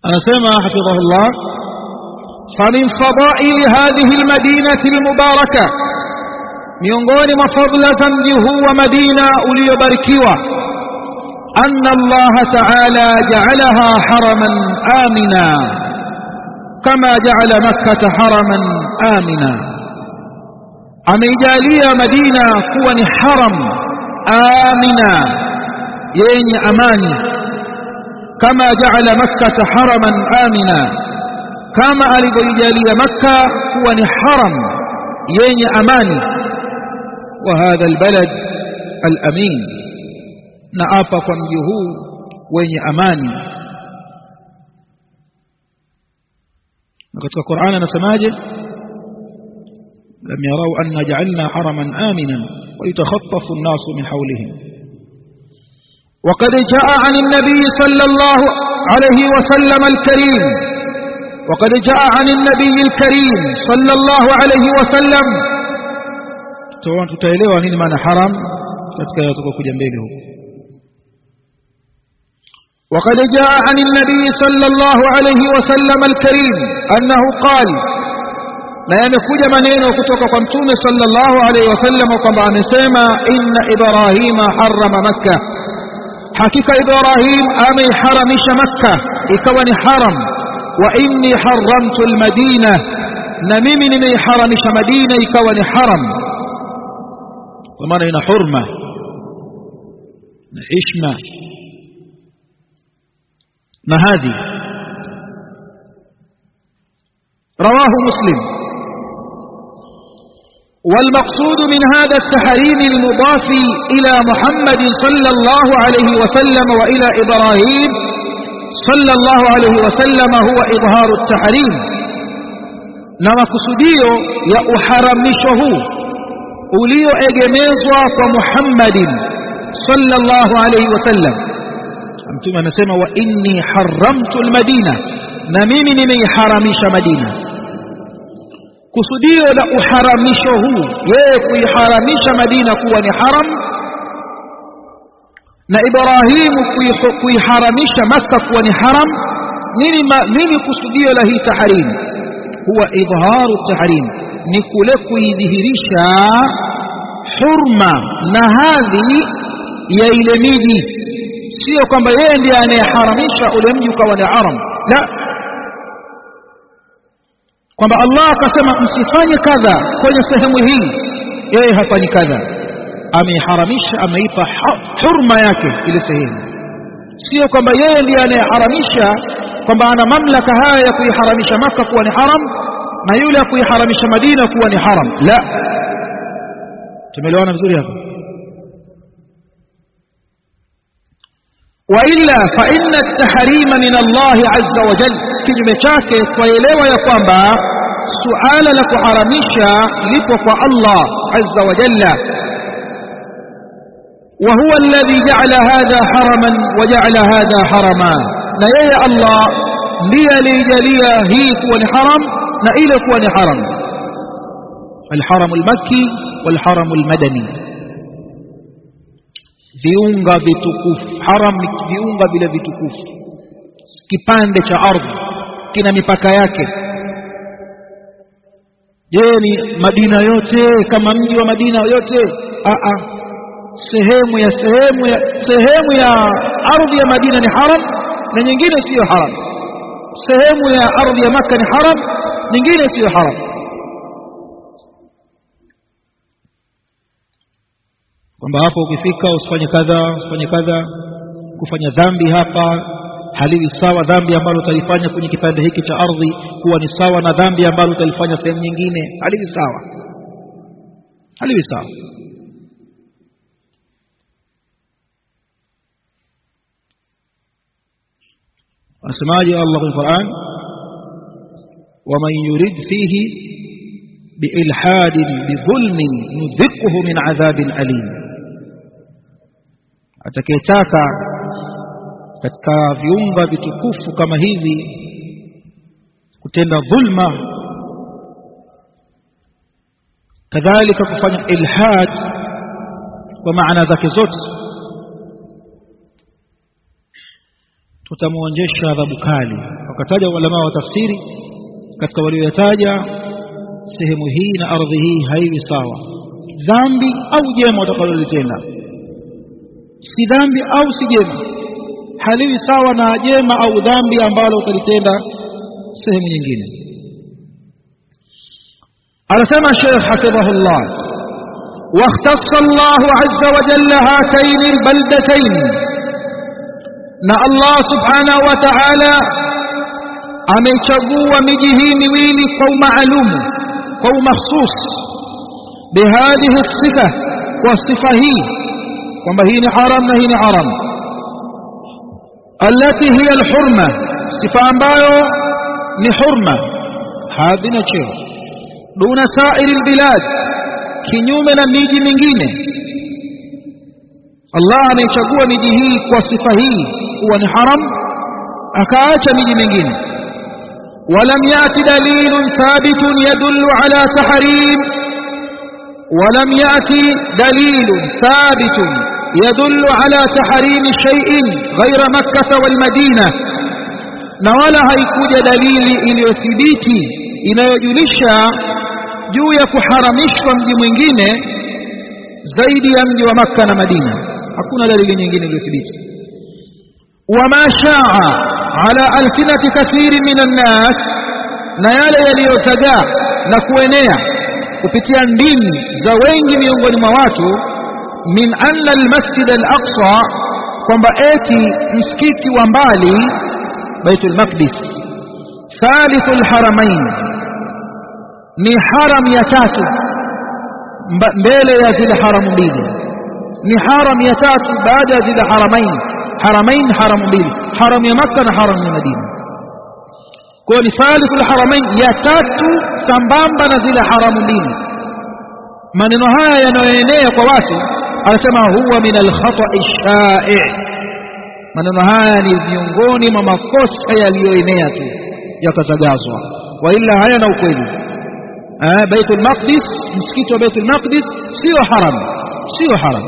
anasema hafidhahullah فمن فضائل هذه المدينة المباركة miongoni mwa fadla za mji huu wa Madina uliobarikiwa anna Allah ta'ala ja'alaha haraman amina kama ja'ala Makkah haraman amina ameijalia Madina kuwa ni haram amina yenye amani kama ja'ala Makkah haraman amina kama alivyoijalia Makka kuwa ni haram yenye amani وهذا البلد الأمين نأبا كمجه وين أماني نقول القرآن نسماجه لم يروا أن جعلنا حرما آمنا ويتخطف الناس من حولهم وقد جاء عن النبي صلى الله عليه وسلم الكريم وقد جاء عن النبي الكريم صلى الله عليه وسلم tutaelewa nini maana haram katika yatakayokuja mbele huko وقد جاء عن النبي صلى الله عليه وسلم الكريم أنه قال na yamekuja maneno kutoka kwa mtume sallallahu alaihi wasallam kwamba amesema inna ibrahima harrama makka hakika ibrahim ameiharamisha makka ikawa ni haram wa inni haramtu almadina na mimi nimeiharamisha madina ikawa ni haram kwa maana ina hurma na hishma na hadhi رواه مسلم والمقصود من هذا التحريم المضاف إلى محمد صلى الله عليه وسلم وإلى إبراهيم صلى الله عليه وسلم هو إظهار التحريم نما كسديو يا أحرمشه ulioegemezwa kwa Muhammadin sallallahu alayhi wasallam mtume anasema wa inni haramtu almadina na mimi nimeiharamisha madina kusudio la uharamisho huu yeye kuiharamisha madina kuwa ni haram na ibrahimu kuiharamisha makka kuwa ni haram nini nini kusudio la hii tahrim huwa idharu tahrim ni kule kuidhihirisha hurma na hadhi ya ile miji sio kwamba yeye ndiye anayeharamisha ule mji ukawa ni haram la kwamba Allah akasema msifanye kadha kwenye sehemu hii yeye hafanyi kadha ameiharamisha ameipa hurma yake ile sehemu sio kwamba yeye ndiye anayeharamisha kwamba ana mamlaka haya ya kuiharamisha maka kuwa ni haram na yule ya kuiharamisha madina kuwa ni haram la tumeelewana vizuri hapa waila fa inna at-tahrima min Allah azza wa jalla kinyume chake twaelewa ya kwamba suala la kuharamisha lipo kwa Allah azza wa jalla وهو الذي جعل هذا حرما وجعل هذا حرما na yeye Allah ndiye alijalia hii kuwa ni haram na ile kuwa ni haram الحرم المكي والحرم المدني viunga vitukufu haram ni viunga vile vitukufu kipande cha ardhi kina mipaka yake je ni madina yote kama mji wa madina yote a a sehemu ya sehemu ya sehemu ya ardhi ya madina ni haram na nyingine siyo haram sehemu ya ardhi ya maka ni haram nyingine siyo haram kwamba hapo ukifika usifanye kadha usifanye kadha kufanya dhambi hapa haliwi sawa dhambi ambalo utalifanya kwenye kipande hiki cha ardhi kuwa ni sawa na dhambi ambalo utalifanya sehemu nyingine haliwi sawa haliwi sawa anasemaje Allah kwenye Qur'an ومن يرد فيه بإلحاد بظلم نذقه من عذاب أليم atakayetaka katika viunga vitukufu kama hivi kutenda dhulma kadhalika kufanya ilhad kwa maana zake zote tutamwonjesha adhabu kali wakataja ulama wa tafsiri katika walioyataja sehemu hii na ardhi hii haiwi sawa dhambi au jema utakalolitenda si dhambi au si jema haliwi sawa na jema au dhambi ambalo utalitenda sehemu nyingine anasema Sheikh hafidhahullah واختص الله عز وجل هاتين البلدتين na Allah subhanahu wa ta'ala amechagua miji hii miwili kwa umaalumu kwa umakhsus bihadhihi sifa kwa sifa hii kwamba hii ni haram na hii ni haram التي هي الحرمة sifa ambayo ni hurma hadhina cheo duna sairi albilad kinyume na miji mingine Allah amechagua miji hii kwa sifa hii kuwa ni haram akaacha miji mingine ولم يأت دليل ثابت يدل على تحريم ولم يأت دليل ثابت يدل على تحريم شيء غير مكة والمدينة نولا هيكوجة دليل iliyothibiti inayojulisha juu ya kuharamishwa mji mwingine zaidi ya mji wa Makka na Madina hakuna dalili nyingine iliyothibiti wama shaa ala alfinati kathiri min annas na yale yaliyotagaa na kuenea kupitia ndimi za wengi miongoni mwa watu min anna almasjid alaqsa kwamba eti msikiti wa mbali baitul maqdis thalithul haramain ni haram ya tatu mbele ya zile haramu mbili ni haram ya tatu baada ya zile haramain haramain haramu mbili haram ya makka na haram ya madina kwa ni thalithul haramain ya tatu sambamba na zile haramu mbili maneno haya yanayoenea kwa watu anasema huwa min alkhata'i sha'i maneno haya ni miongoni mwa makosa yaliyoenea tu yakatagazwa wa ila hayana ukweli eh baitul maqdis msikiti wa baitul maqdis sio haram sio haram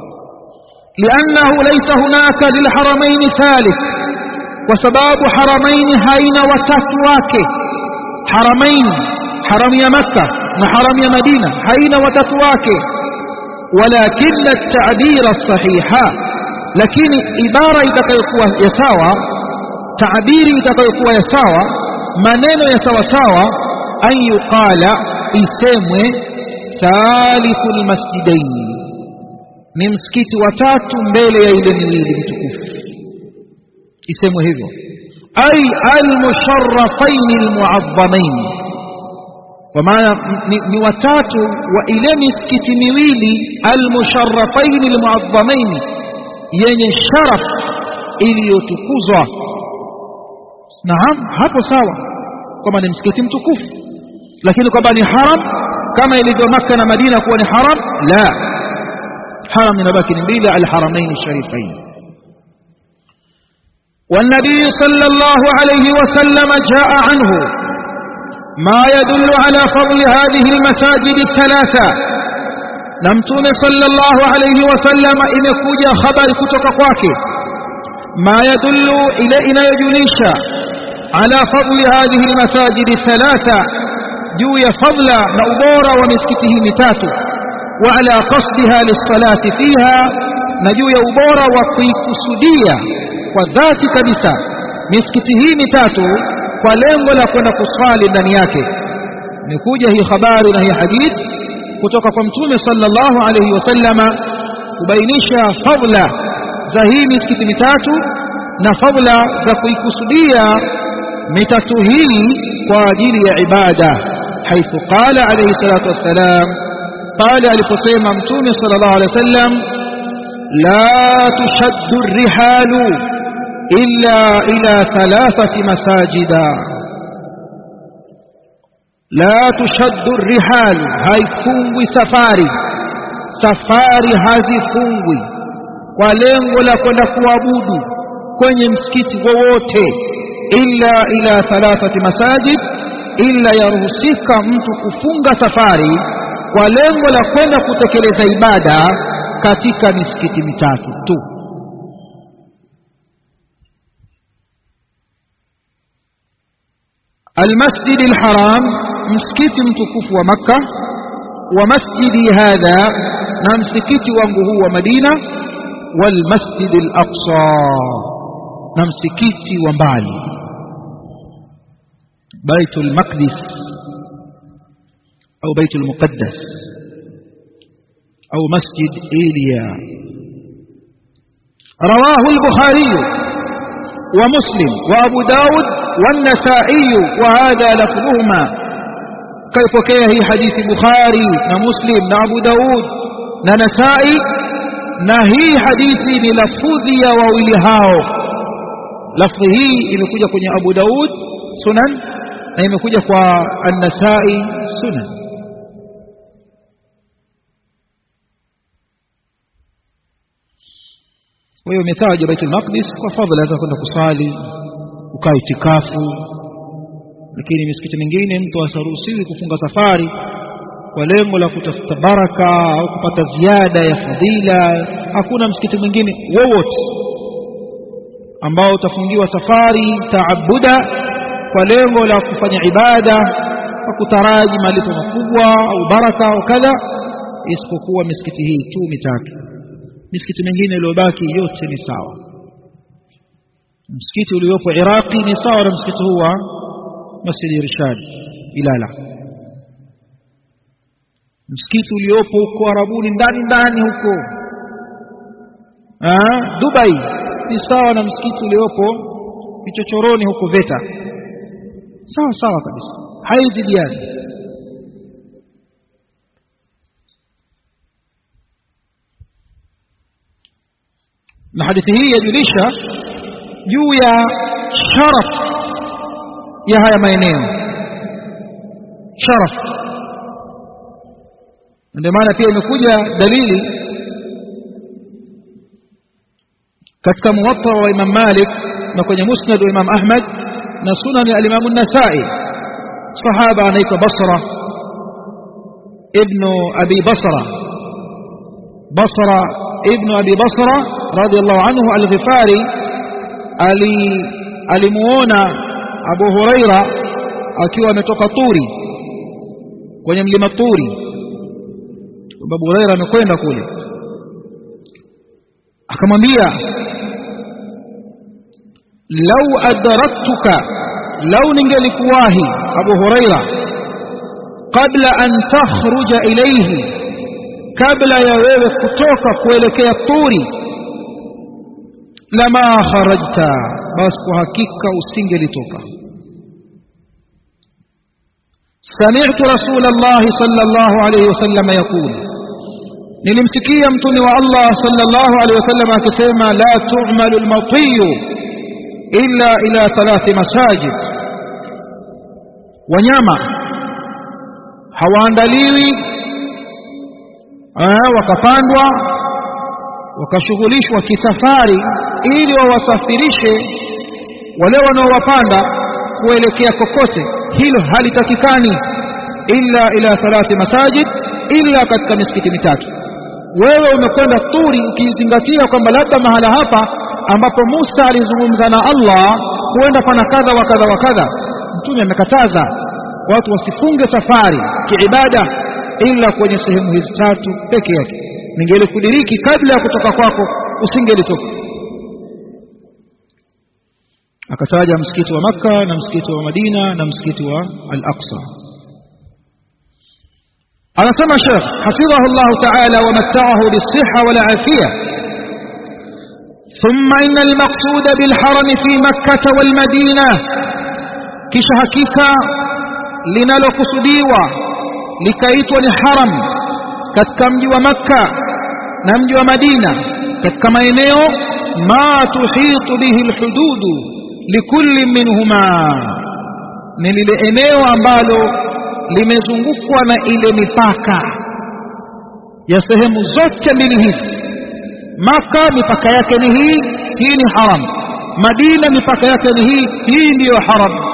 لأنه ليس هناك للحرمين ثالث وسباب حرمين هين وتتواك حرمين حرم يا مكة وحرم يا مدينة هين وتتواك ولكن التعبير الصحيح لكن عبارة يتكيكوا يساوى تعبير يتكيكوا يساوى maneno ya sawasawa an yuqala isemwe thalithul masjidain ni msikiti wa tatu mbele ya ile miwili mitukufu isemwe hivyo ay almusharrafain almuazzamain kwa maana ni, ni watatu wa ile misikiti miwili almusharrafain almuazzamain yenye sharaf iliyotukuzwa naam hapo sawa kwamba ni msikiti mtukufu lakini kwamba ni haram kama ilivyo Makka na Madina kuwa ni haram la haram inabaki ni mbili alharamain sharifain والنبي صلى الله عليه وسلم جاء عنه ما يدل على فضل هذه المساجد الثلاثة نمتون صلى الله عليه وسلم إن كوجا خبر كتك kwake ما يدل إلى إلى يجليشا على فضل هذه المساجد الثلاثة جوي فضل نأبورا ومسكته متاتو وعلى قصدها للصلاة فيها نجوي أبورا وقيكسدية وذات كبسة مسكته متاتو فلنغ لكنا كصالي ndani nikuja hii habari na hii hadith kutoka kwa mtume sallallahu alayhi wasallama kubainisha fadla za hii misikiti mitatu na fadla za kuikusudia mitatu hii kwa ajili ya ibada haithu qala alayhi salatu wassalam pale aliposema mtume sallallahu alayhi wasallam la tushaddu rihalu illa ila thalathati masajida la tushaddu rihalu haifungwi safari safari hazifungwi kwa lengo la kwenda kuabudu kwenye msikiti wowote illa ila thalathati masajid illa yaruhusika mtu kufunga safari kwa lengo la kwenda kutekeleza ibada katika misikiti mitatu tu almasjidi alharam msikiti mtukufu wa makka wa masjidi hadha na msikiti wangu huu wa madina walmasjidi alaqsa na msikiti wa mbali baitul maqdis au baitul muqaddas au masjid iliya رواه البخاري ومسلم وأبو داود والنسائي وهذا لفظهما كيف كيه حديث بخاري ومسلم وأبو داود ونسائي نهي حديثي للفظي وولهاو لفظه imekuja kwenye Abu Daud sunan na imekuja kwa An-Nasa'i sunan kwa hiyo umetaja Baitul Maqdis kwa fadhila za kwenda kusali ukaa itikafu lakini misikiti mingine mtu asaruhusiwi kufunga safari kwa lengo la kutafuta baraka au kupata ziada ya fadhila hakuna msikiti mwingine wowote ambao utafungiwa safari taabuda kwa lengo la kufanya ibada kwa kutaraji malipo makubwa au baraka au kadha isipokuwa misikiti hii tu mitatu misikiti mingine iliyobaki yote ni sawa msikiti uliopo Iraqi ni sawa na msikiti huu wa Masjid Irshad Ilala msikiti uliopo huko Arabuni ndani ndani huko ah Dubai ni sawa na msikiti uliopo vichochoroni huko Veta sawa sawa kabisa haizidiani na hadithi hii yajulisha juu ya sharaf ya haya maeneo sharaf ndio maana pia imekuja dalili katika muwatta wa Imam Malik na kwenye musnad wa Imam Ahmad na sunan ya Imam An-Nasa'i sahaba anaitwa Basra ibn Abi Basra Basra ibn Abi Basra radiyallahu anhu al-Ghifari ali alimuona Abu Huraira akiwa ametoka Turi kwenye mlima Turi Abu Huraira amekwenda kule akamwambia lau adraktuka lau ningelikuwahi Abu Huraira kabla an takhruja ilayhi kabla ya wewe kutoka kuelekea Turi lama kharajta basi kwa hakika usingelitoka سمعت رسول الله صلى الله عليه وسلم يقول nilimsikia mtume wa Allah sallallahu alaihi wasallam akisema la tu'malu al-matiyu illa ila thalathi masajid wanyama hawaandaliwi wakapandwa wakashughulishwa kisafari ili wawasafirishe wale wanaowapanda kuelekea kokote hilo halitakikani illa ila thalathi masajid illa katika misikiti mitatu wewe umekwenda turi ukizingatia kwamba labda mahala hapa ambapo Musa alizungumza na Allah huenda pana kadha wa kadha wa kadha mtume amekataza watu wasifunge safari kiibada ila kwenye sehemu hizi tatu peke yake ningelikudiriki kabla ya kutoka kwako usingelitoka akataja msikiti wa maka na msikiti wa Madina na msikiti wa Al-Aqsa anasema Sheikh hafidhahu Allah ta'ala wa matta'ahu bis-sihha wal afiyah ثم إن المقصود بالحرم في مكة والمدينة كش حقيقة linalokusudiwa likaitwa ni haram katika mji wa makka na mji wa madina katika maeneo ma tuhitu bihi lhududu likulli minhuma ni lile eneo ambalo limezungukwa na ile mipaka ya sehemu zote mbili hizi maka mipaka yake ni hii hii ni haram madina mipaka yake ni hii hii ndiyo haram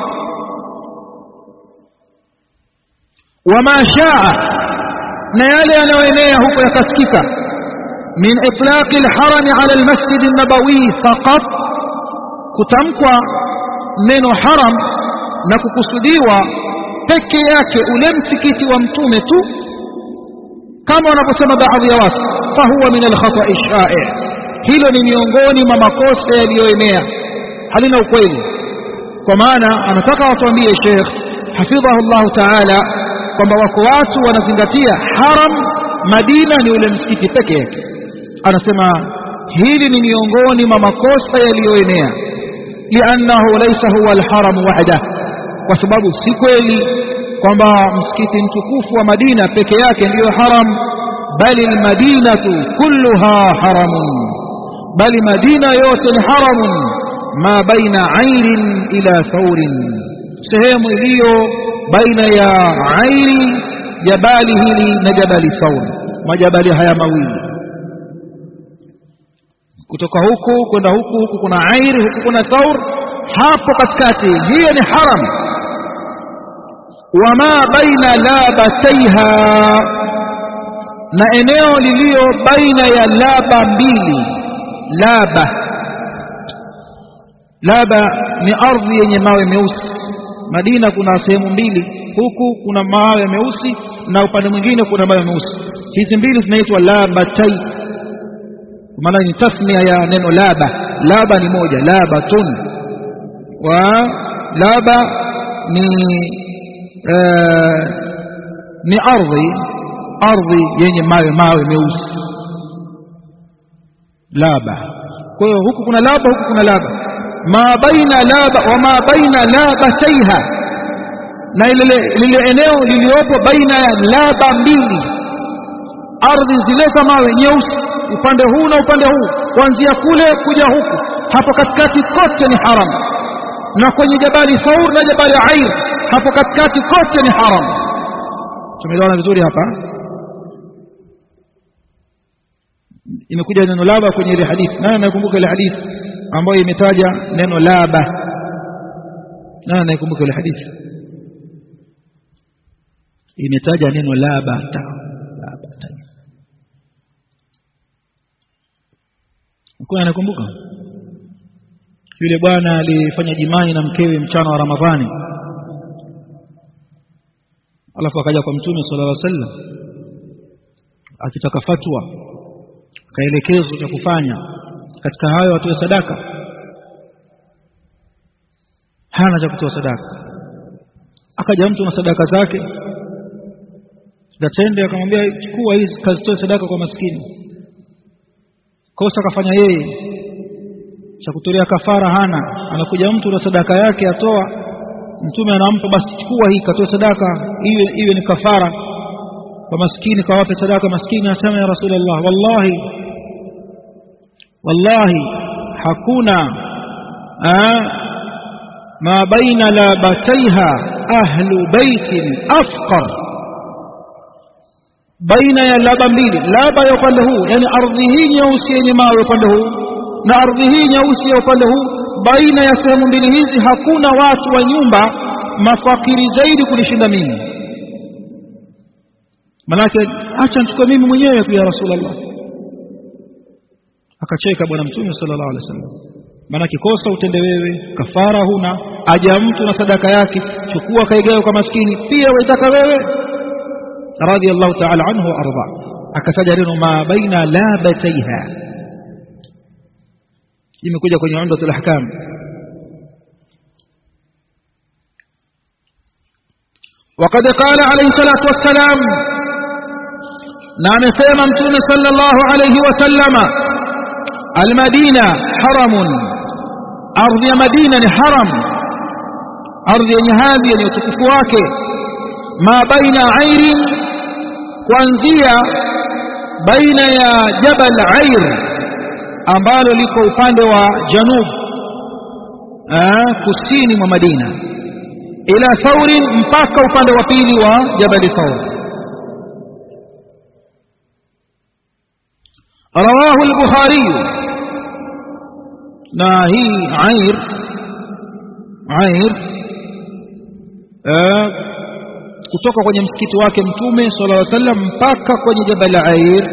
wama shaa na yale yanayoenea huko yakasikika min itlaqi alharami ala almasjid an-nabawi faqat kutamkwa neno haram na kukusudiwa peke yake ule msikiti wa mtume tu kama wanavyosema baadhi ya watu fahuwa min alkhatai sha'i hilo ni miongoni mwa makosa yaliyoenea halina ukweli kwa maana anataka watuambie Sheikh hafidhahu llahu taala kwamba wako watu wanazingatia haram Madina ni ule msikiti peke yake anasema hili ni miongoni mwa makosa yaliyoenea liannahu laysa huwa alharam wahda kwa sababu si kweli kwamba msikiti mtukufu wa Madina peke yake ndiyo haram bali almadinatu kulluha haramun bali Madina yote ni haramun ma baina airin ila thaurin sehemu iliyo baina ya airi jabali hili na jabali thaur majabali haya mawili kutoka huku kwenda huku huku kuna airi huku kuna thaur hapo katikati hiyo ni haram wama baina labataiha na eneo liliyo baina ya laba mbili laba laba ni ardhi yenye mawe meusi Madina kuna sehemu mbili huku kuna mawe meusi na upande mwingine kuna mawe meusi hizi mbili zinaitwa labatai maana ni tasmia ya neno laba laba ni moja labatun wa laba ni uh, ni ardhi ardhi yenye mawe mawe meusi laba kwa hiyo huku kuna laba huku kuna laba ma baina laba wa ma baina labataiha na lile lile eneo liliopo baina ya laba mbili ardhi zile za mawe nyeusi upande huu na upande huu kuanzia kule kuja huku hapo katikati kote ni haram na kwenye jabali Thaur na jabali Air hapo katikati kote ni haram tumeelewana vizuri hapa imekuja neno laba kwenye ile hadithi naye anakumbuka ile hadithi ambayo imetaja neno laba naye anakumbuka ile hadithi imetaja neno laba ta laba ta Mkoa anakumbuka yule bwana alifanya jimai na mkewe mchana wa Ramadhani alafu akaja kwa mtume sallallahu alaihi wasallam akitaka fatwa kaelekezo cha kufanya katika hayo atoe sadaka hana cha kutoa sadaka akaja mtu na sadaka zake datende akamwambia chukua hizi kazitoe sadaka kwa maskini kosa akafanya yeye cha kutolea kafara hana anakuja mtu na sadaka yake atoa mtume anampa basi chukua hii katoe sadaka iwe iwe ni kafara kwa maskini kawape sadaka maskini asema ya rasulullah wallahi wallahi hakuna ma baina labataiha ahlu baitin afqar baina ya laba mbili laba ya upande huu yani ardhi hii nyeusi yenye mawe upande huu na ardhi hii nyeusi ya upande huu baina ya sehemu mbili hizi hakuna watu wa nyumba mafakiri zaidi kunishinda mimi manake acha nichukue mimi mwenyewe tu ya rasulullah akacheka bwana mtume sallallahu alaihi wasallam manake kosa utende wewe kafara huna aja mtu na sadaka yake chukua kaigawe kwa maskini pia waitaka wewe radiyallahu ta'ala anhu wa arda akataja neno ma baina labataiha imekuja kwenye umdatul ahkam وقد قال عليه الصلاة والسلام نعم سيما متون صلى الله عليه وسلم المدينة حرم أرض مدينة حرم أرض هذه يتكفواك ما بين عير kuanzia baina ya jabal air ambalo liko upande wa janub kusini mwa Madina ila thaurin mpaka upande wa pili wa jabal thaur rawahu al-bukhari na hii air air kutoka kwenye msikiti wake mtume sallallahu alaihi wasallam mpaka kwenye jabal air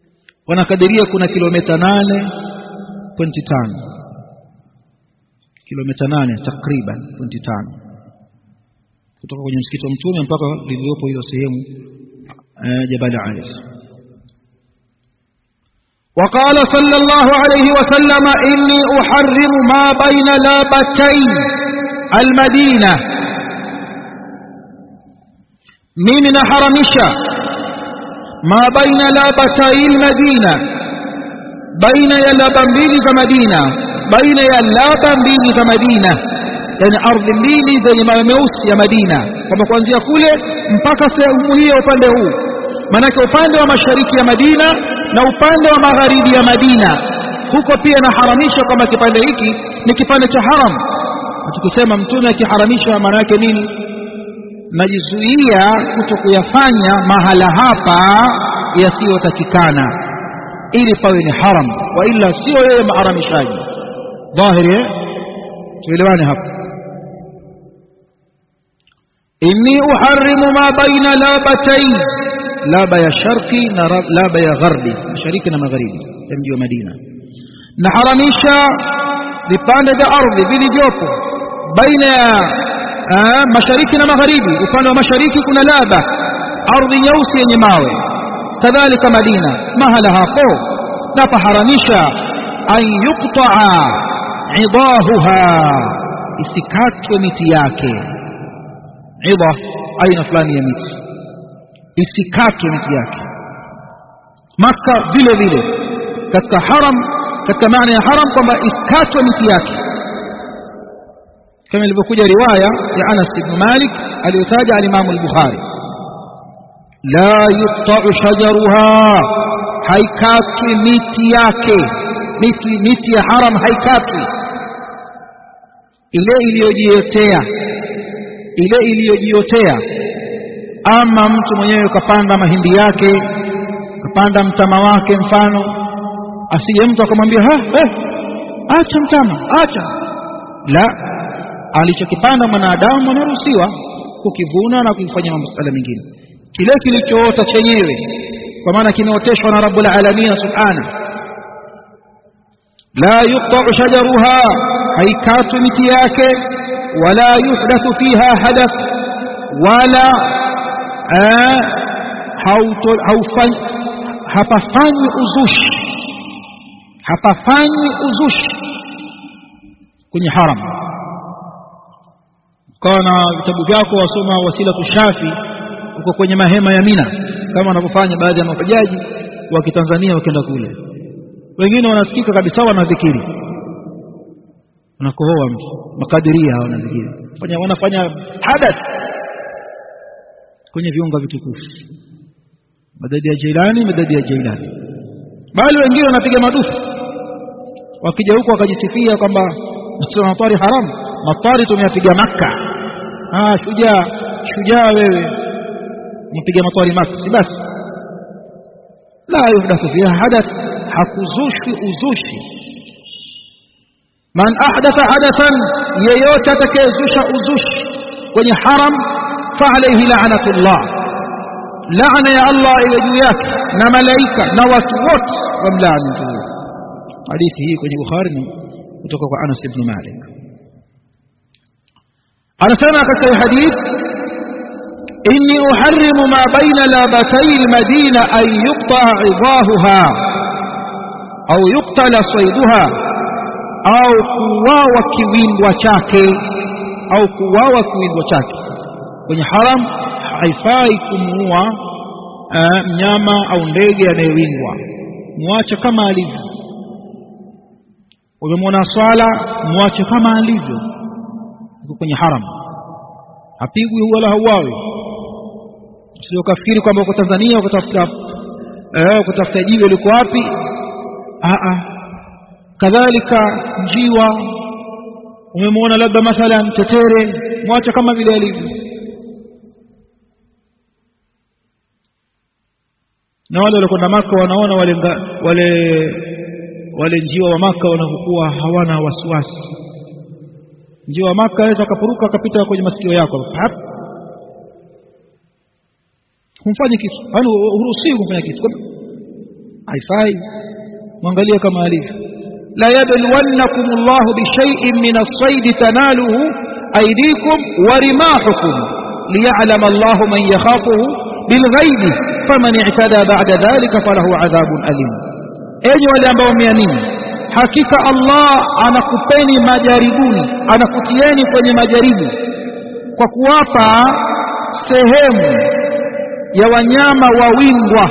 wanakadiria kuna kilomita 8.5 kilomita nane takriban pointi tano kutoka kwenye msikiti wa mtume mpaka lililopo hiyo sehemu eh, jabal alis وقال صلى الله عليه وسلم إني أحرم ما بين لابتي المدينة mimi naharamisha ma baina labatai lmadina baina ya laba mbili za madina baina ya laba mbili za madina yani ardhi mbili zenye mawe meusi ya madina kwamba kuanzia kule mpaka sehemu hiyo upande huu maanake upande wa mashariki ya madina na upande wa magharibi ya madina huko pia naharamisha kwamba kipande hiki ni kipande cha haram na tukisema mtume akiharamisha maana yake nini najizuia kuto kuyafanya mahala hapa yasiyotakikana ili pawe ni haram wa ila sio yeye maharamishaji dhahiri eh? tuelewane hapo inni uharrimu ma baina labatai laba ya sharqi na laba ya gharbi mashariki na magharibi ya mji wa madina naharamisha vipande vya ardhi vilivyopo baina ya Aa, mashariki na magharibi upande wa mashariki kuna laba ardhi nyeusi yenye mawe kadhalika madina mahala hapo napaharamisha an yuktaa idahuha isikatwe miti yake idha aina fulani ya miti isikatwe miti yake maka vile vile katika haram katika maana ya haram kwamba isikatwe miti yake كما ilivyokuja riwaya ya Anas ibn Malik aliyotaja al-Imam al-Bukhari la yuqta'u shajaruha haikatwi miti yake miti miti ya haram haikatwi ile iliyojiotea ile iliyojiotea ama mtu mwenyewe kapanda mahindi yake kapanda mtama wake mfano asije mtu akamwambia ha eh, acha mtama acha la alichokipanda mwanadamu anaruhusiwa kukivuna na kufanya masuala mengine kile kilichoota chenyewe kwa maana kimeoteshwa na rabbul alamin subhana la yuqta'u shajaruha haikatwi miti yake wala yuhdathu fiha hadath wala hapafanywi uzushi hapafanywi uzushi kwenye haram ukawa na vitabu vyako wasoma wasilatu shafi uko kwenye mahema ya mina kama wanavyofanya baadhi ya mahujaji wa kitanzania wakienda kule wengine wanasikika kabisa wanadhikiri wanakohoa mtu makadiria wanadhikiri fanya wanafanya hadath kwenye viunga vitukufu madadi ya Jailani madadi ya Jailani bali wengine wanapiga madufu wakija huko wakajisifia kwamba matari haramu matari tumeyapiga Makka ah shujaa shujaa wewe mpiga matwari maka si basi la yuhdathu fiha hadath hakuzushwi uzushi man ahdatha hadathan yeyote atakayezusha uzushi kwenye haram fa alayhi la'natullah laana ya Allah iwe juu yake na malaika na watu wote wamlaani mtu huyo hadithi hii kwenye Bukhari kutoka kwa Anas ibn Malik anasema katika hadith inni uharrimu ma baina labatay almadina an yuqta idahuha au yuqtala sayduha au kuwawa kiwindwa chake au kuwawa kiwindwa chake kwenye haram haifai kumuua mnyama au ndege anayewindwa muache kama alivyo umemwona swala muache kama alivyo yuko kwenye haram hapigwi wala hauawi sio kafikiri kwamba uko Tanzania ukatafuta eh ukatafuta jiwe liko wapi a a kadhalika njiwa umemwona labda mathalan tetere mwacha kama vile alivyo na wale waliokwenda maka wanaona wale wale wale njiwa wa maka wanavyokuwa hawana wasiwasi njiwa wa maka aweza akapuruka akapita kwenye masikio yako hap humfanye kitu yaani huruhusiwi kumfanya kitu haifai mwangalie kama alivyo la yabluwannakum Allahu bishay'in min as-sayd tanaluhu aydikum wa rimahukum liya'lama Allahu man yakhafuhu bilghaibi faman i'tada ba'da dhalika falahu adhabun alim enyi wale ambao mmeamini hakika Allah anakupeni majaribuni anakutieni kwenye majaribu kwa kuwapa sehemu ya wanyama wawindwa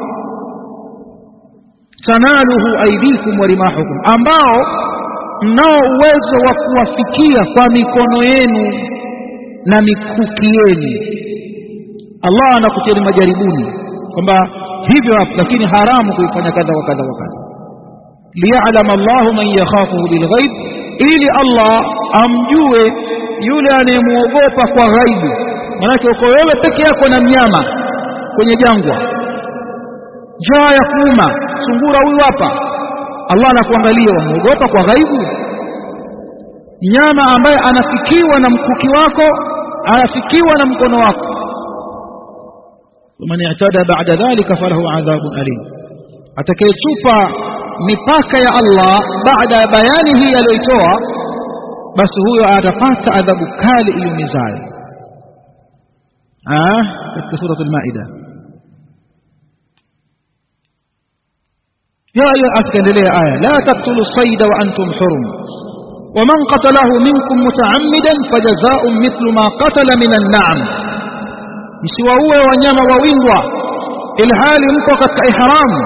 tanaluhu aidikum wa rimahukum ambao mnao uwezo wa kuwafikia kwa mikono yenu na mikuki yenu Allah anakutieni majaribuni kwamba hivyo hapo lakini haramu kuifanya kadha wa kadha wa kadha liya'lam Allahu man yakhafuhu bilghaib ili Allah amjue yule anayemuogopa kwa ghaibu manake uko wewe peke yako na mnyama kwenye jangwa njaa ya kuuma sungura huyu hapa Allah anakuangalia wamuogopa kwa ghaibu nyama ambaye anafikiwa na mkuki wako anafikiwa na mkono wako ومن اعتدى بعد ذلك فله عذاب أليم atakayechupa mipaka ya Allah baada ya bayani hii aliyoitoa basi huyo atapata adhabu kali iliyomizayo katika surat al-Maida ya ayu akaendelea aya la taqtulu sayda wa antum hurum ومن قتله منكم متعمدا فجزاء مثل ما قتل من النعم msiwaue wanyama wawindwa ilhali mko katika ihramu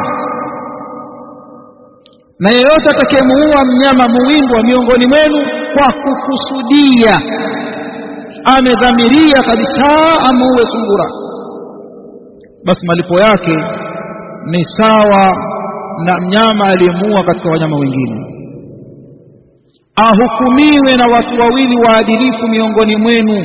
na yeyote atakayemuua mnyama muwindwa miongoni mwenu kwa kukusudia amedhamiria kabisa amuue sungura basi malipo yake ni sawa na mnyama aliyemuua katika wanyama wengine ahukumiwe na watu wawili waadilifu miongoni mwenu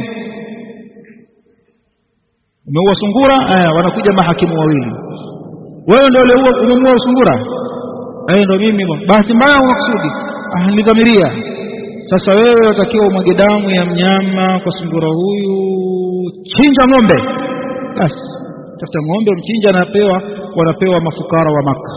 umeua sungura aya wanakuja mahakimu wawili wewe ndio uliua umemuua sungura eh ndio mimi bahati mbaya unakusudi ah nilidhamiria sasa wewe utakiwa umwage damu ya mnyama kwa sungura huyu chinja ng'ombe basi tafuta ng'ombe mchinja anapewa wanapewa mafukara wa maka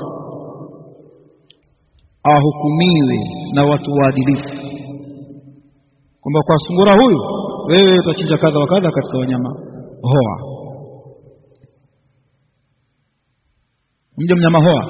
ahukumiwe na watu waadilifu kwamba kwa sungura huyu wewe utachinja kadha wa kadha katika wanyama hoa mja mnyama hoa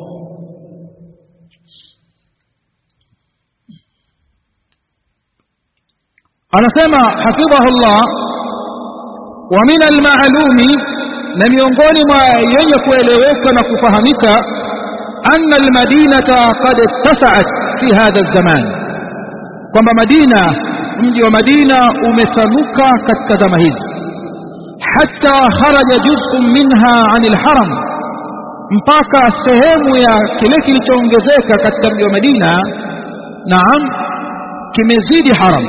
anasema hafidhahullah wa min almaalumi na miongoni mwa yenye kueleweka na kufahamika anna almadinata qad ittasaat fi hadha alzaman kwamba madina mji wa madina umetanuka katika zama hizi hatta kharaja juz'un minha anil haram mpaka sehemu ya kile kilichoongezeka katika mji wa Madina naam kimezidi haram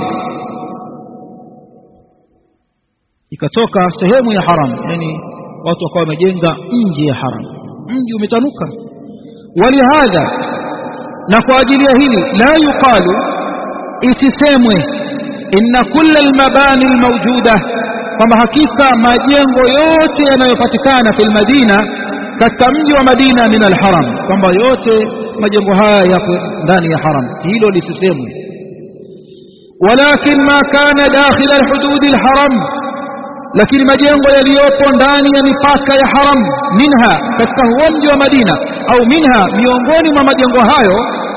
ikatoka sehemu ya haram yani watu wakawa wamejenga nje ya haram mji umetanuka walihadha na kwa ajili ya hili la yuqalu isisemwe inna kulla almabani almawjuda kwamba hakika majengo yote yanayopatikana fil madina katika mji wa Madina min alharam kwamba yote majengo haya yapo ndani ya haram hilo lisisemwe walakin ma kana dakhila alhudud alharam lakini majengo yaliyopo ndani ya mipaka ya haram minha katika huo mji wa Madina au minha miongoni mwa majengo hayo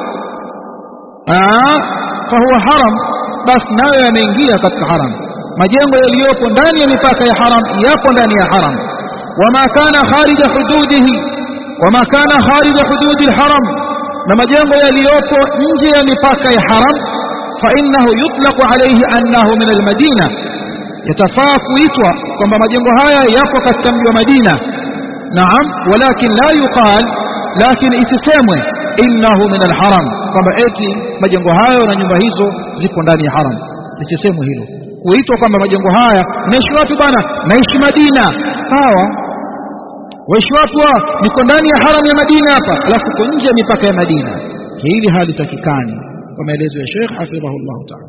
fahuwa haram basi nayo yameingia katika haram majengo yaliyopo ndani ya mipaka ya haram yapo ndani ya haram wama kana kharija hududihi wama kana kharija hududi alharam na majengo yaliyopo nje ya mipaka ya haram fa innahu yutlaqu alayhi annahu min almadina yatafaa kuitwa kwamba majengo haya yapo katika mji wa Madina naam walakin la yuqal lakini isisemwe innahu min alharam kwamba eti majengo hayo na nyumba hizo zipo ndani ya haram isisemwe hilo kuitwa kwamba majengo haya naishi wapi bwana naishi Madina sawa waishi wapi wa niko ndani ya haram ya Madina hapa alafu uko nje ya mipaka ya Madina hili halitakikani kwa maelezo ya Sheikh hafidhahullah ta'ala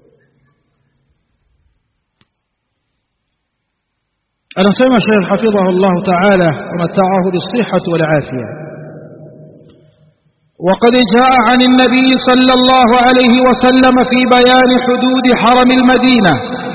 anasema Sheikh hafidhahullah ta'ala wa mata'ahu bisihhati wal afiyah وقد جاء عن النبي صلى الله عليه وسلم في بيان حدود حرم المدينة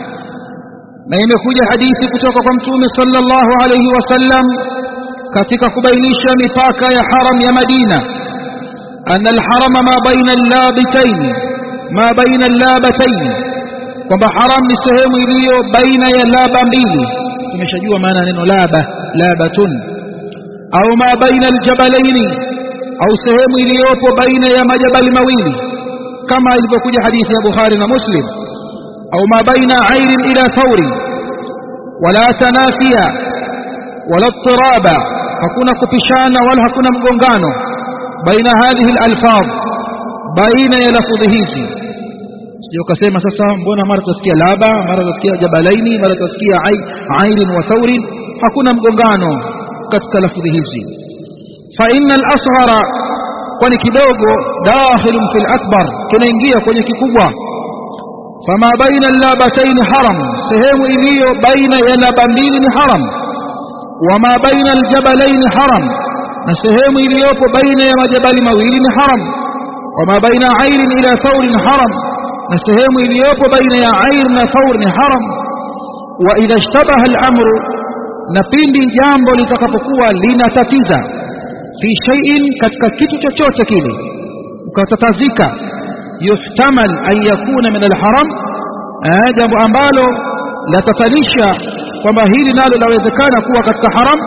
ما يمكوج حديث كتوك متوم صلى الله عليه وسلم كتك كبينيش مفاك يا حرم يا مدينة أن الحرم ما بين اللابتين ما بين اللابتين kwamba haram ni sehemu iliyo baina ya laba mbili tumeshajua maana neno laba labatun au ma baina aljabalaini au sehemu iliyopo baina ya majabali mawili kama ilivyokuja hadithi ya Bukhari na Muslim au ma baina airin ila thauri wala tanafia wala tiraba hakuna kupishana wala hakuna mgongano baina hadhihi alalfaz baina ya lafudhi hizi sio kasema sasa mbona mara tutasikia laba mara tutasikia jabalaini mara tutasikia airin wa thaurin hakuna mgongano katika lafudhi hizi fa inna al-asghara kwani kidogo dakhilun fil akbar kinaingia kwenye kikubwa fama baina al-labatayn haram sehemu iliyo baina ya laba mbili ni haram wama baina al-jabalayn haram na sehemu iliyopo baina ya majabali mawili ni haram wama baina airin ila thaurin haram na sehemu iliyopo baina ya air na thaur ni haram wa idha ishtabaha al-amru na pindi jambo litakapokuwa linatatiza fi shay'in katika kitu chochote kile ukatatazika yuhtamal an yakuna min al-haram jambo ambalo latatanisha kwamba hili nalo lawezekana kuwa katika haram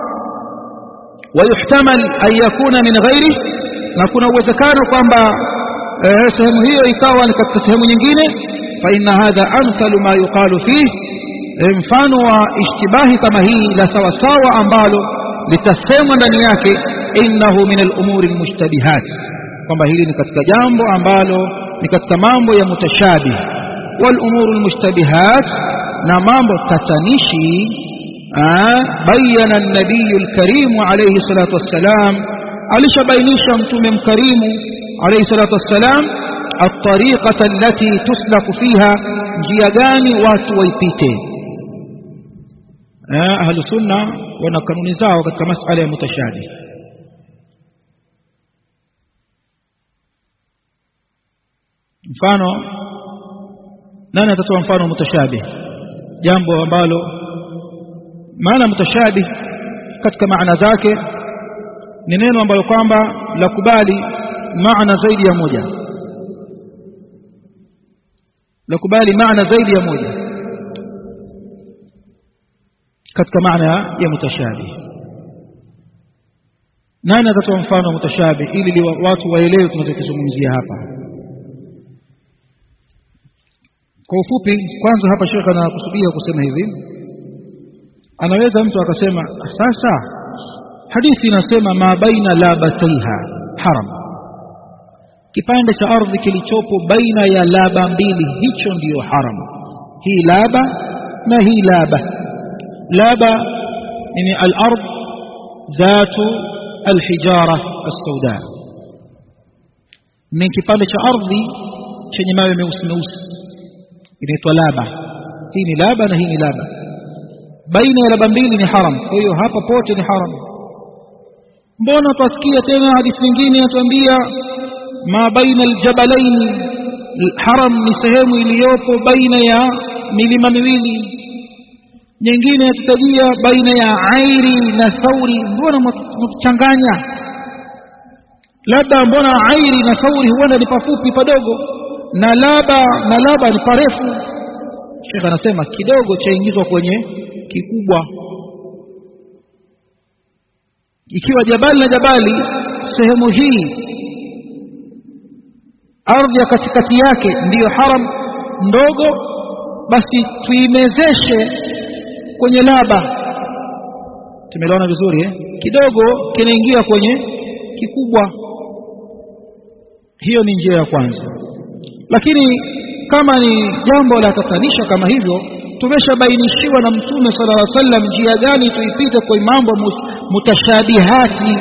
wa yuhtamal an yakuna min ghairi na kuna uwezekano kwamba sehemu hiyo ikawa ni katika sehemu nyingine fa inna hadha amthalu ma yuqalu fihi mfano wa ishtibahi kama hii la sawasawa ambalo litasemwa ndani yake innahu min al-umuri al-mushtabihat kwamba hili ni katika jambo ambalo ni katika mambo ya mutashabih wal umuru al-mushtabihat na mambo tatanishi bayana an-nabiy al-karim alayhi salatu wassalam alishabainisha mtume mkarimu alayhi salatu wassalam الطريقة التي تسلك فيها njia gani watu waipite ahlu sunna wana kanuni zao katika masala ya mutashabih mfano nani atatoa mfano mutashabih jambo ambalo maana mutashabih katika maana zake ni neno ambalo kwamba la kubali maana zaidi ya moja la kubali maana zaidi ya moja katika maana ya mutashabih nani atatoa mfano mutashabih ili watu waelewe tunachokizungumzia hapa kwa ufupi kwanza hapa shekha anakusudia kusema hivi anaweza mtu akasema sasa hadithi inasema ma baina labataiha haram kipande cha ardhi kilichopo baina ya laba mbili hicho ndiyo haram hii laba na hii laba laba ni al-ard dhatu al-hijara as-sauda ni kipande cha ardhi chenye mawe meusi meusi inaitwa laba hii ni laba na hii ni laba baina ya laba mbili ni haram kwa hiyo hapa pote ni haram mbona twasikia tena hadithi nyingine yatuambia ma baina aljabalaini haram ni sehemu iliyopo baina ya milima miwili nyingine yatutajia baina ya airi na thauri mbona mkuchanganya labda mbona airi na thauri huenda ni pafupi padogo na laba na laba ni parefu Sheikh anasema kidogo chaingizwa kwenye kikubwa ikiwa jabali na jabali sehemu hii ardhi ya katikati yake ndiyo haram ndogo basi tuimezeshe kwenye laba tumeliona vizuri eh? kidogo kinaingia kwenye kikubwa hiyo ni njia ya kwanza lakini kama ni jambo la tatanisha kama hivyo tumeshabainishiwa na mtume sala llah sallam njia gani tuipite kwa mambo mutashabihati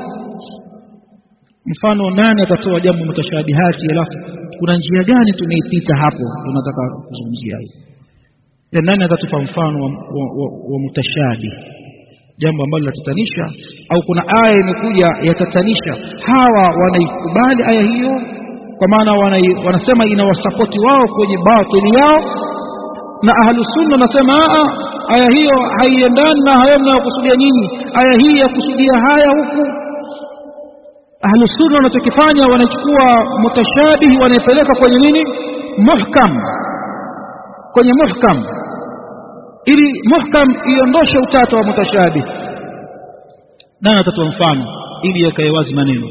mfano nani atatoa jambo mutashabihati alafu kuna njia gani tumeipita hapo tunataka kuzungumzia hiyo nani atatupa mfano wa, wa, wa, wa mutashabih jambo ambalo linatatanisha au kuna aya imekuja yatatanisha hawa wanaikubali aya hiyo kwa maana wanai, wanasema inawasapoti wao kwenye batili yao na ahlusunna wanasema aya hiyo haiendani na hayo mnayokusudia nyinyi aya hii yakusudia haya huku ahlusunna wanachokifanya wanachukua mutashabihi wanaipeleka kwenye nini muhkam kwenye muhkam ili muhkam iondoshe utata wa mutashabih nani atatoa mfano ili yakae wazi maneno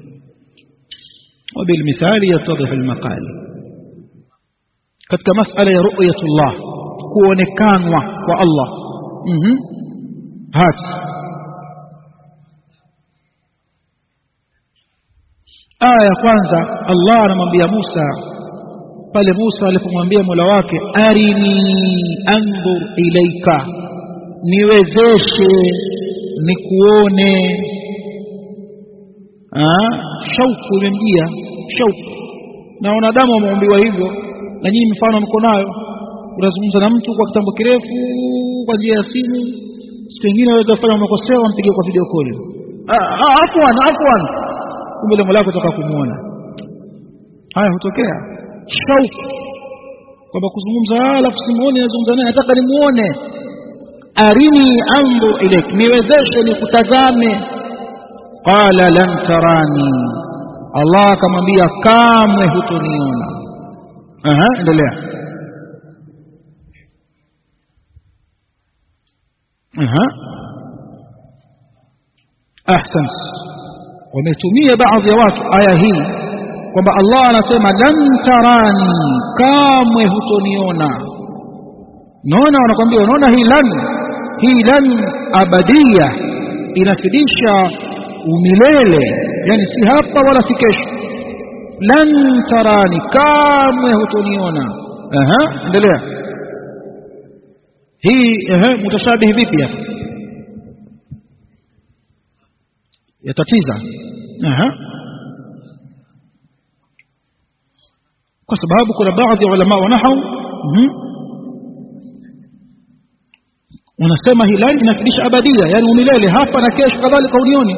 وبالمثال يتضح المقال katika masala ya ru'yatullah kuonekanwa kwa Allah mhm hati aya ya kwanza Allah anamwambia Musa pale Musa alipomwambia Mola wake arini anzur ilaika niwezeshe nikuone shauku imemjia shauku na wanadamu wameumbiwa hivyo na nyinyi mfano mko nayo unazungumza na mtu kwa kitambo kirefu kwa njia ya simu siku nyingine waweza kufanya makosea wampige kwa video call afwan afwan kumbe lengo lako toka kumuona haya hutokea shauku kwamba kuzungumza alafu simuone nazungumza naye nataka nimuone arini anzur ilaik niwezeshe nikutazame qala lan tarani Allah akamwambia kamwe hutoniona aha endelea aha ahsan wametumia baadhi ya watu aya hii kwamba Allah anasema lan tarani kamwe hutoniona naona wanakwambia unaona hii lan hii lan abadia inafidisha umilele yani si hapa wala si kesho lan tarani kamwe hutoniona aha endelea hii ehe mutashabihi vipi hapa yatatiza aha kwa sababu kuna baadhi ya ulama wa nahwu wanasema hilali inafidisha abadia yani umilele hapa na kesho kadhalika unioni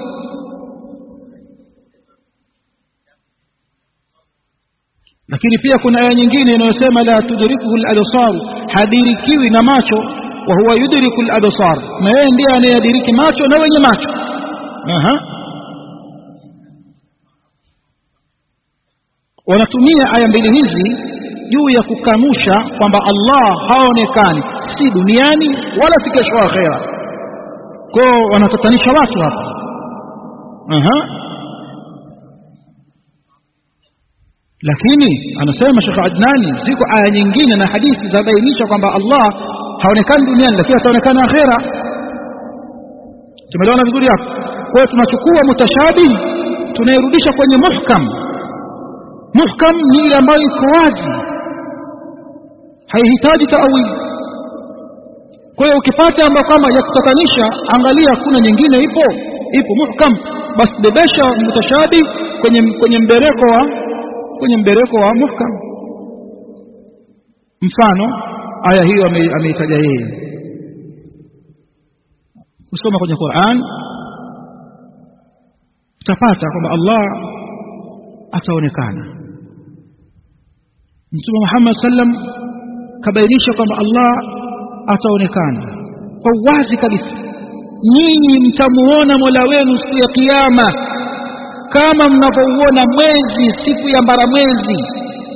lakini pia kuna aya nyingine inayosema la tudrikuhu al-absar hadirikiwi na macho wa huwa yudriku al-absar na yeye ndiye anayediriki macho na wenye macho aha wanatumia aya mbili hizi juu ya kukanusha kwamba Allah haonekani si duniani wala si kesho akhera kwao wanatatanisha watu hapa aha lakini anasema Sheikh Adnani ziko aya nyingine na hadithi za bainisha kwamba Allah haonekani duniani lakini ataonekana akhera tumeelewana vizuri hapo kwa hiyo tunachukua mutashabih tunairudisha kwenye muhkam muhkam ni ile ambayo iko wazi haihitaji taawili kwa hiyo ukipata ambayo kama ya kutatanisha angalia kuna nyingine ipo ipo muhkam basi bebesha mutashabih kwenye kwenye mbereko wa kwenye mbereko wa muhkam mfano aya hiyo ameitaja yeye kusoma kwenye Qur'an utapata kwamba Allah ataonekana Mtume Muhammad sallam kabainisha kwamba Allah ataonekana kwa wazi kabisa nyinyi mtamuona Mola wenu siku ya kiyama kama mnavyouona mwezi siku ya mbaramwezi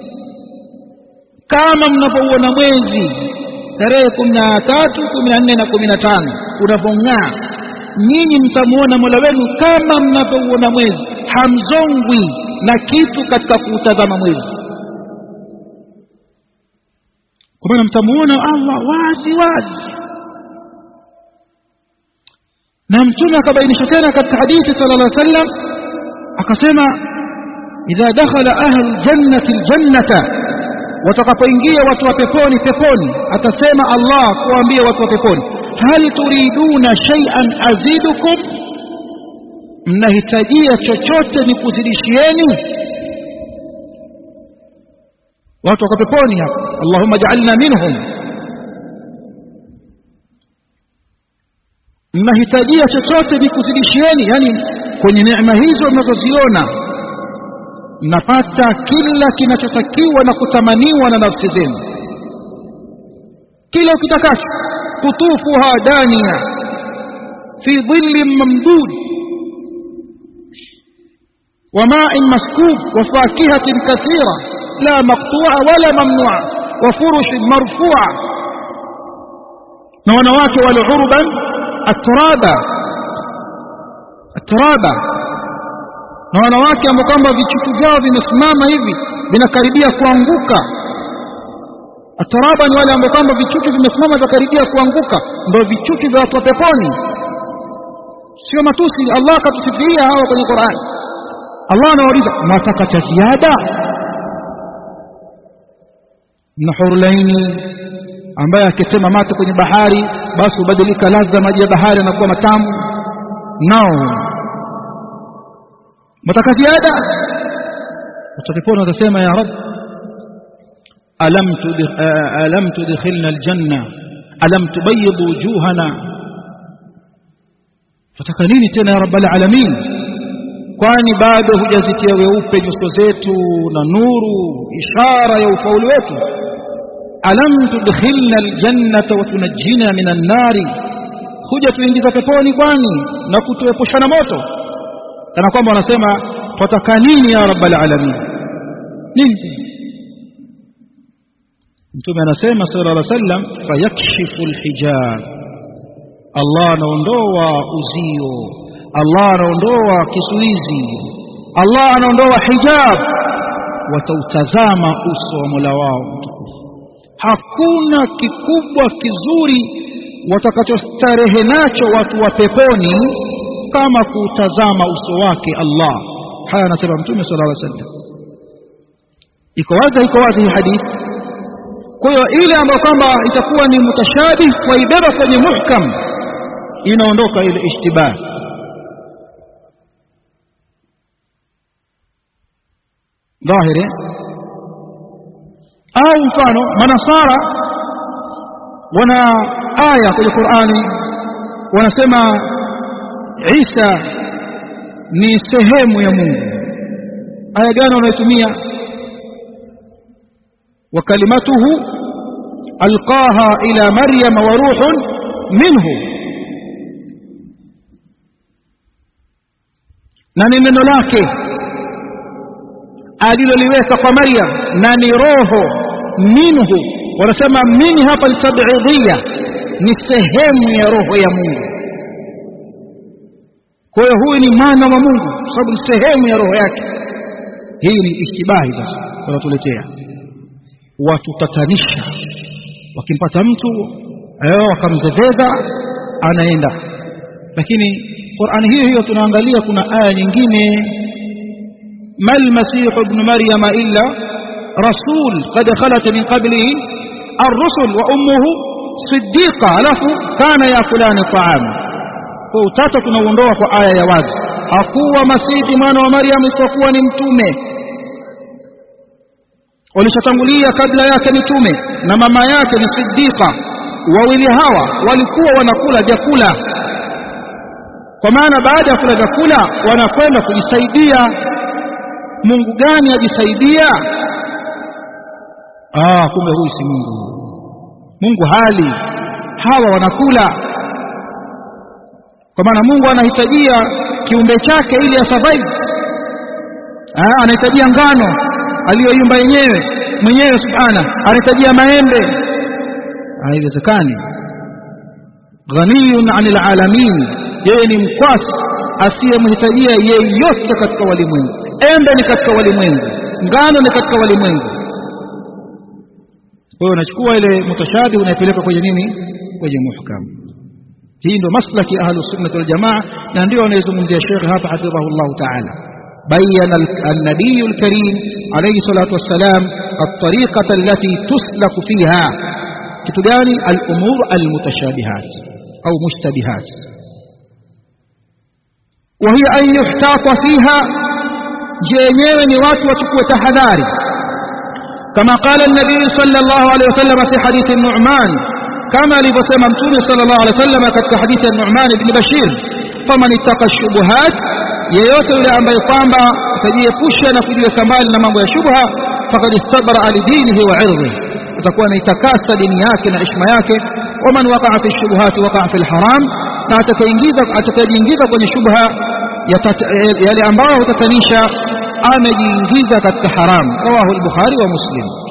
kama mnavyouona mwezi tarehe kumi na tatu kumi na nne na kumi na tano unavyong'aa nyinyi mtamuona mola wenu kama mnavyouona mwezi hamzongwi na kitu katika kuutazama mwezi kwa maana mtamuona allah wazi wazi na mtume akabainisha tena katika hadithi sala llah sallam akasema idha dakhala ahlu ljannati ljannata watakapoingia watu wa peponi peponi atasema allah kuwaambia watu wa peponi hal turiduna shay'an azidukum mnahitajia chochote ni kuzidishieni watu wako peponi hapa allahumma ja'alna minhum mnahitajia chochote nikuzidishieni yani kwenye neema hizo mnazoziona mnapata kila kinachotakiwa na kutamaniwa na nafsi zenu kila ukitakacho kutufuha dania fi dhillin mamdud وماء مسكوب وفاكهة كثيرة لا مقطوعة ولا ممنوعة وفرش مرفوعة نونواك والعربا الترابة الترابة na wanawake ambao kwamba vichuchu vyao vimesimama hivi vinakaribia kuanguka ataraba ni wale ambao kwamba vichuchu vimesimama vinakaribia kuanguka ndio vichuchu vya watu wa peponi sio matusi Allah akatusifia hawa kwenye Qur'an Allah anawauliza mwataka cha ziada na hurlaini ambaye akitema mate kwenye bahari basi hubadilika ladha maji ya bahari yanakuwa matamu nao mwataka ziada utapepona utasema ya rab alam tudkh alam tudkhilna aljanna alam tubayyid wujuhana fataka nini tena ya rabbal alamin kwani bado hujazitia weupe nyuso zetu na nuru ishara ya ufaulu wetu alam tudkhilna aljannata wa tunajjina minan nari huja tuingiza peponi kwani na kutuepusha na moto kana kwamba wanasema twataka nini ya rabbal alamin nini mtume anasema sallallahu alaihi wasallam fayakshifu alhijab Allah anaondoa uzio Allah anaondoa kizuizi Allah anaondoa hijab watautazama uso wa Mola wao mtukufu hakuna kikubwa kizuri watakachostarehe nacho watu wa peponi kama kuutazama uso wake Allah haya anasema mtume sallallahu alaihi wasallam iko wazi iko wazi hii hadithi kwa hiyo ile ambayo kwamba itakuwa ni mutashabih waibeba kwenye muhkam inaondoka ile ishtibah dhahiri au mfano manasara wana aya kwenye Qur'ani wanasema Isa ni sehemu ya Mungu aya gani wanaitumia wa kalimatuhu alqaha ila maryam wa ruhun minhu na ni neno lake aliloliweka kwa Maryam na ni roho minhu wanasema min hapa altab'idiyya ni sehemu ya roho ya Mungu kwa hiyo huyu ni mwana wa Mungu sababu ni sehemu ya roho yake hii ni ishtibahi sasa wanatuletea watutatanisha wakimpata mtu eh wakamzeveza anaenda lakini Qur'ani hiyo hiyo tunaangalia kuna aya nyingine ما المسيح ابن مريم إلا رسول قد خلت من قبله الرسل وأمه صديقة له كان يأكلان الطعام فوتاتا tunaondoa kwa aya ya wazi hakuwa masihi mwana wa Maryam isipokuwa ni mtume walishatangulia kabla yake mitume na mama yake ni Siddiqa wawili hawa walikuwa wanakula vyakula kwa maana baada ya kula vyakula wanakwenda kujisaidia Mungu gani ajisaidia ah kumbe huyu si Mungu Mungu hali hawa wanakula kwa maana Mungu anahitajia kiumbe chake ili asurvive ah anahitajia ngano aliyoyumba yenyewe mwenyewe subhana anahitajia maembe haiwezekani ghaniyun 'anil alamin yeye ni mkwasi asiyemhitajia yeyote katika walimwengu embe ni katika walimwengu ngano ni katika walimwengu kwa hiyo unachukua ile mutashabi unaipeleka kwenye nini kwenye muhkam hii ndio maslaki ahlu sunnah wal jamaa na ndio anayezungumzia Sheikh hapa hafidhahullah ta'ala بين النبي الكريم عليه الصلاة والسلام الطريقة التي تسلك فيها كتجاني الأمور المتشابهات أو مشتبهات وهي أن يحتاط فيها جينيو نوات وتكوى تحذاري كما قال النبي صلى الله عليه وسلم في حديث النعمان kama alivyosema mtume sallallahu alaihi wasallam katika hadithi ya Nu'man ibn Bashir faman ittaqa shubuhat yeyote yule ambaye kwamba atajiepusha na kujiweka mbali na mambo ya shubha faqad istabra lidinihi wa irdihi atakuwa anaitakasa dini yake na heshima yake waman waqa'a fi shubuhati waqa'a fil haram na atakaingiza atakayejiingiza kwenye shubha yale ambayo hutatanisha amejiingiza katika haram rawahu al-bukhari wa muslim